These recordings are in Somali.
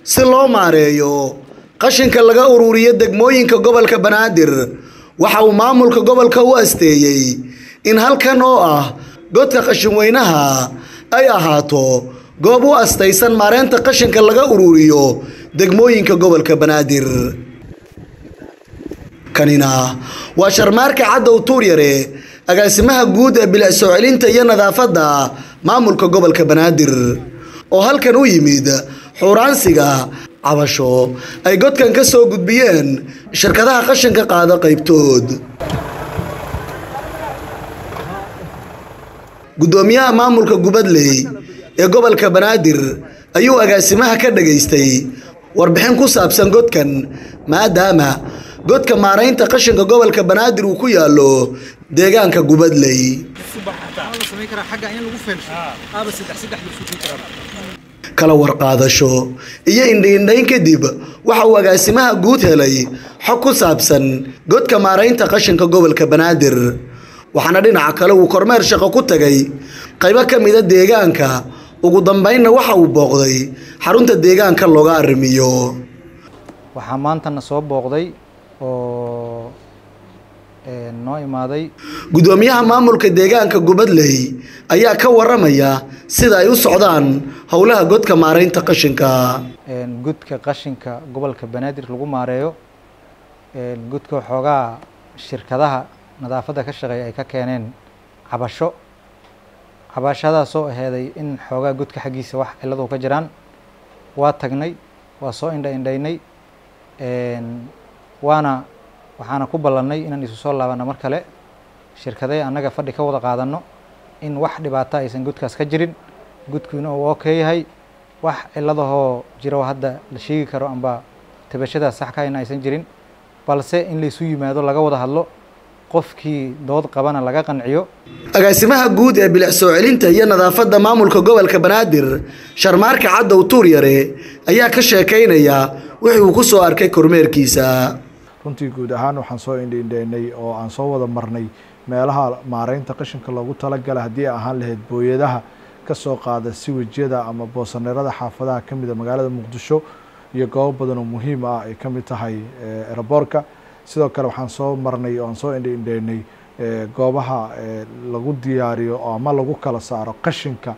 si loo maareeyo qashinka laga ururiyo degmooyinka gobolka banaadir waxa uu maamulka gobolka u asteeyey in halkan oo ah godka qashinweynaha ay ahaato goob u astaysan maareynta qashinka laga ururiyo degmooyinka gobolka banaadir kanina waa sharmaarka caddow tuuryare agaasimaha guud ee bilic soo celinta iyo nadaafadda maamulka gobolka banaadir oo halkan u yimid xuuraansiga cabasho ay godkan ka soo gudbiyeen shirkadaha qashinka qaada qaybtood guddoomiyaha maamulka gubadley ee gobolka banaadir ayuu agaasimaha ka dhageystay warbixin ku saabsan godkan maadaama godka maaraynta qashinka gobolka banaadir uu ku yaallo deegaanka gubadley kala warqaadasho iyo indhiindhayn kadib waxa uu agaasimaha guud helay xog ku saabsan godka maaraynta qashinka gobolka banaadir waxaana dhinaca kale uu kormeer shaqo ku tagay qaybo ka mida deegaanka ugu dambeynna waxa uu booqday xarunta deegaanka looga arrimiyo waxaa maantana soo booqday oo noo imaaday guddoomiyaha maamulka deegaanka gubadley ayaa ka waramaya sida ay u socdaan howlaha godka maaraynta qashinka gudka qashinka gobolka banaadir lagu maareeyo gudka waxoogaa shirkadaha nadaafadda ka shaqeeya ay ka keeneen cabasho cabashadaasoo aheeday in xoogaa gudka xaggiisa wax ciladu ka jiraan waa tagnay waa soo indha indhaynay waana waxaana ku ballannay inaan isu soo laabanno mar kale shirkadee annaga fadhi ka wada qaadanno in wax dhibaato aysan gudkaas ka jirin gudkuina uu okay yahay wax ciladahoo jiro hadda la sheegi karo amba tabashadaas sax kahayna aysan jirin balse in laysu yimaado laga wada hadlo qofkii dood qabana laga qanciyo agaasimaha guud ee bilic soo celinta iyo nadaafadda maamulka gobolka banaadir sharmaarka caddow tuuryare ayaa ka sheekaynaya wixii uu ku soo arkay kormeerkiisa runtii guud ahaan waxaan soo indhiindhaynay oo aan soo wada marnay meelaha maaraynta qashinka loogu talagala haddii ay ahaan lahayd booyadaha ka soo qaada siwajyada ama boosaneerada xaafadaha ka mida magaalada muqdisho iyo goobo badan oo muhiim ah ay ka mid tahay eraboorka sidoo kale waxaan soo marnay oo aan soo indhiindhaynay goobaha lagu diyaariyo ama lagu kala saaro qashinka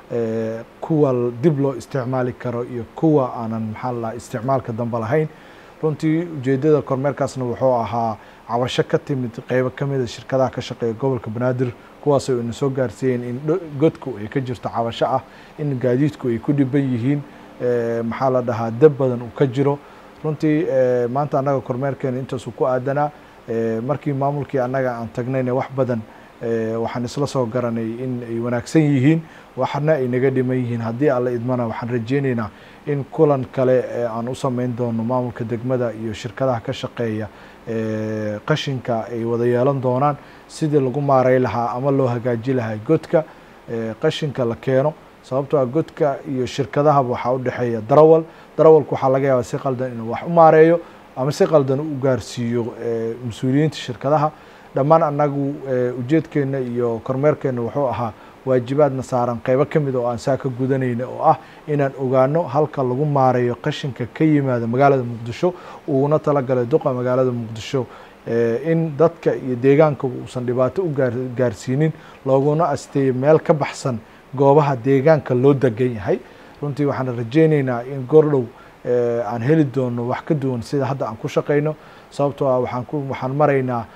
kuwa dib loo isticmaali karo iyo kuwa aanan maxaa la dhaha isticmaalka dambe lahayn runtii ujeedada kormeerkaasna wuxuu ahaa cabasho ka timid qeybo ka mida shirkadaha ka shaqeeya gobolka banaadir kuwaasoo ina soo gaarsiiyeen in godku ay ka jirto cabasho ah in gaadiidku ay ku dhiban yihiin maxaa la dhahaa dab badan uu ka jiro runtii maanta annaga kormeerkeena intaasuu ku aadanaa markii maamulkii annaga aan tagnayna wax badan waxaan isla soo garanay in ay wanaagsan yihiin waxna ay naga dhiman yihiin haddii alla idmana waxaan rajeyneynaa in kulan kale aan u sameyn doono maamulka degmada iyo shirkadaha ka shaqeeya qashinka ay wada yeelan doonaan sidii lagu maaray lahaa ama loo hagaaji lahaa godka qashinka la keeno sababtoo ah godka iyo shirkadahaba waxaa u dhexeeya darawal darawalku waxaa laga yaabaa si qaldan inuu wax u maareeyo ama si qaldan u gaarsiiyo mas-uuliyiinta shirkadaha dhammaan annagu ujeedkeena iyo kormeerkeena wuxuu ahaa waajibaadna saaran qeybo ka mid oo aan saa ka gudanayna oo ah inaan ogaano halka lagu maareeyo qashinka ka yimaada magaalada muqdisho uuna talagalay duqa magaalada muqdisho in dadka iyo deegaanka uusan dhibaato u gaarsiinin looguna asteeyo meel ka baxsan goobaha deegaanka loo degan yahay runtii waxaan rajeyneynaa in goordhow aan heli doono wax ka duwan sida hadda aan ku shaqeyno sababtoo ah waxaan ku waxaan maraynaa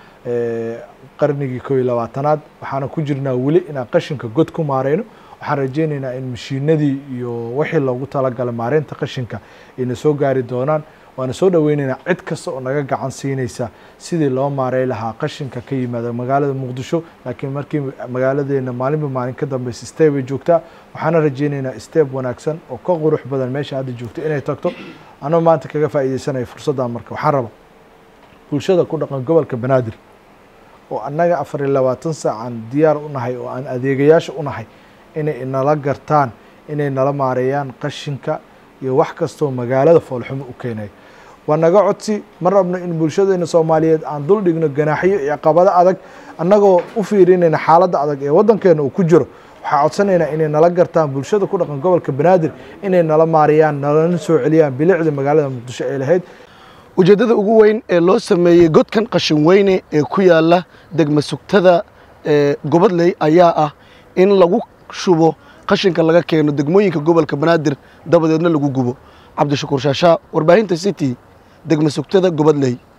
qarnigii koo iyo labaatanaad waxaana ku jirnaa weli inaan qashinka god ku maareyno waxaan rajeyneynaa in mashiinadii iyo wixii loogu talagalay maareynta qashinka ayna soo gaari doonaan waana soo dhaweyneynaa cid kasta oo naga gacan siinaysa sidii loo maarey lahaa qashinka ka yimaada magaalada muqdisho laakiin markii magaaladeena maalinba maalin ka dambeysa steb ay joogtaa waxaana rajeyneynaa steb wanaagsan oo ka qurux badan meesha hadda joogto inay tagto anoo maanta kaga faa'iideysanaya fursaddan marka waxaan raba bulshada ku dhaqan gobolka banaadir oo annaga afar iyo labaatan saacaan diyaar u nahay oo aan adeegayaasha u nahay inay nala gartaan inay nala maareeyaan qashinka iyo wax kastoo magaalada foolxumo u keenayo waa naga codsi ma rabno in bulshadeena soomaaliyeed aan dul dhigno ganaaxyo iyo caqabado adag annagoo u fiirinayna xaaladda adag ee waddankeena uu ku jiro waxaa codsanaynaa inay nala gartaan bulshada ku dhaqan gobolka banaadir inay nala maariyaan nalana soo celiyaan bilicda magaalada muqdisho ee lahayd ujeeddada ugu weyn ee loo sameeyey godkan qashin weyne ee ku yaala degma sugtada ee gobadley ayaa ah in lagu shubo qashinka laga keeno degmooyinka gobolka banaadir dabadeedna lagu gubo cabdishakuur shaashaa warbaahinta city degma sugtada gobadley